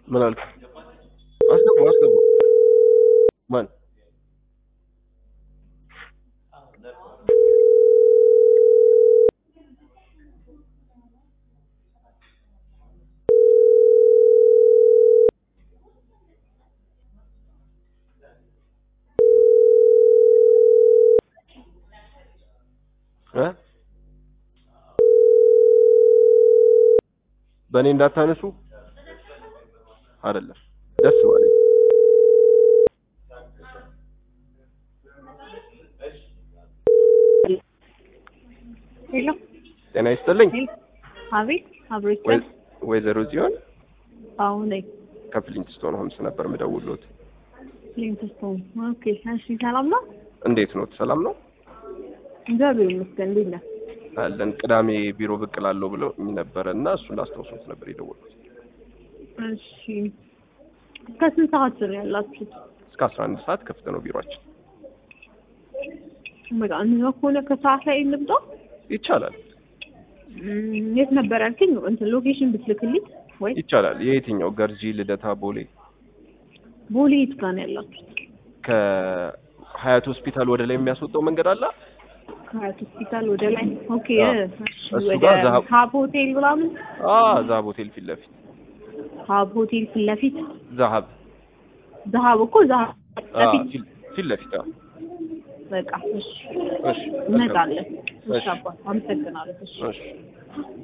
ምን አልክ? አስገቡ አስገቡ። ማን እ በእኔ እንዳታነሱ አይደለም ደስ ባለኝ ሄሎ ጤና ይስጥልኝ ሄሎ፣ አቤት አብሮ ወይ- ይችላል። ወይዘሮ ጽዮን አሁን ላይ ከፍሊንትስቶን ሆምስ ነበር የምደውልዎት ሊንክስቶን። ኦኬ፣ እሺ፣ ሰላም ነው? እንዴት ኖት ሰላም ነው እግዚአብሔር ይመስገን። እንዴት ነህ? አለን ቅዳሜ ቢሮ ብቅ እላለሁ ብለው ነበረ እና እሱን ላስታውሶት ነበር የደወልኩት እሺ፣ ከስንት ሰዓት ነው ያላችሁት? እስከ አስራ አንድ ሰዓት ክፍት ነው ቢሮአችን በቃ እንደዛ ከሆነ ከሰዓት ላይ እንምጣ። ይቻላል እም፣ የት ነበር ያልከኝ? እንትን ሎኬሽን ብትልክልኝ ወይ ይቻላል የየትኛው ገርጂ ልደታ ቦሌ ቦሌ የት ጋር ነው ያላችሁት? ከሀያት ሆስፒታል ወደ ላይ የሚያስወጣው መንገድ አለ ከሀያት ሆስፒታል ወደ ላይ። ኦኬ፣ አዎ። እሺ፣ እሱ ወደ ጋር ዛሀብ- ሀብ ሆቴል ምናምን። አ ዛሀብ ሆቴል ፊት ለፊት ሀብ ሆቴል ፊት ለፊት ዛሀብ ዛሀብ እኮ ዛሀብ አ ለፊት ፊት ፊት ለፊት አዎ። በቃ እሺ፣ እሺ እንመጣለን። እሺ እሺ አባት፣ አመሰግናለሁ። እሺ እሺ